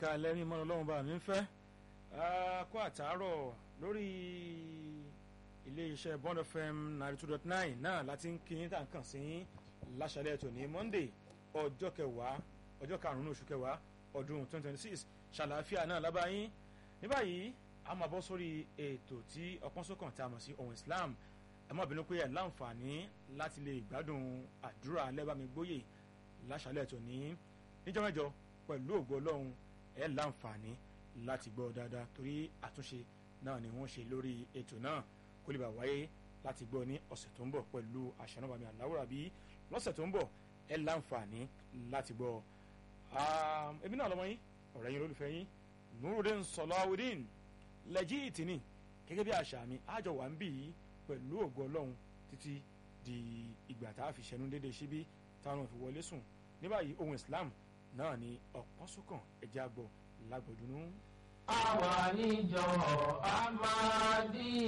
ẹ̀ka lẹ́ni mọ́ ọlọ́run bá mi ń fẹ́ kó àtàárọ̀ lórí iléeṣẹ́ Bond FM ninety two dot nine náà láti ń kí tá à ń kàn sí láṣálẹ̀ tòní Monday ọjọ́ kẹwàá ọjọ́ karùn-ún oṣù kẹwàá ọdún twenty twenty six ṣàlàáfíà náà lábáyín ní báyìí a máa bọ́ sórí ètò tí ọpọ́n sókàn tá a mọ̀ sí ohun Islam ẹ má bínú pé ẹ láǹfààní láti lè gbádùn àdúrà alẹ́bàmígbóyè láṣálẹ̀ tòní níjọ́ mẹ́jọ pẹ̀lú ògo ọlọ́run ẹ láǹfààní láti gbọ́ dáadáa torí àtúnṣe náà ni wọ́n ṣe lórí ètò náà kó lè bá wáyé láti gbọ́ ní ọ̀sẹ̀ tó ń bọ̀ pẹ̀lú àṣànàbàmì àláwòrán bí lọ́sẹ̀ tó ń bọ̀ ẹ láǹfààní láti gbọ́ èmi náà lọ́mọ yín ọ̀rẹ́ yín olólùfẹ́ yín Nurudeen Sọláwùdín lẹ́jì ìtìní gẹ́gẹ́ bí àṣà mi àjọ wà ń bì í pẹ̀lú ògo ọlọ́run títí di ìgbà tá a fi ṣẹnu déédéé síbí táwọn fi wọlé sùn ní báyìí ohun Islam náà ni ọ̀pọ̀ sókàn ẹ̀jẹ̀ àgbọ̀ lágbọ̀dúnú. àwa níjọ Ahmadiyya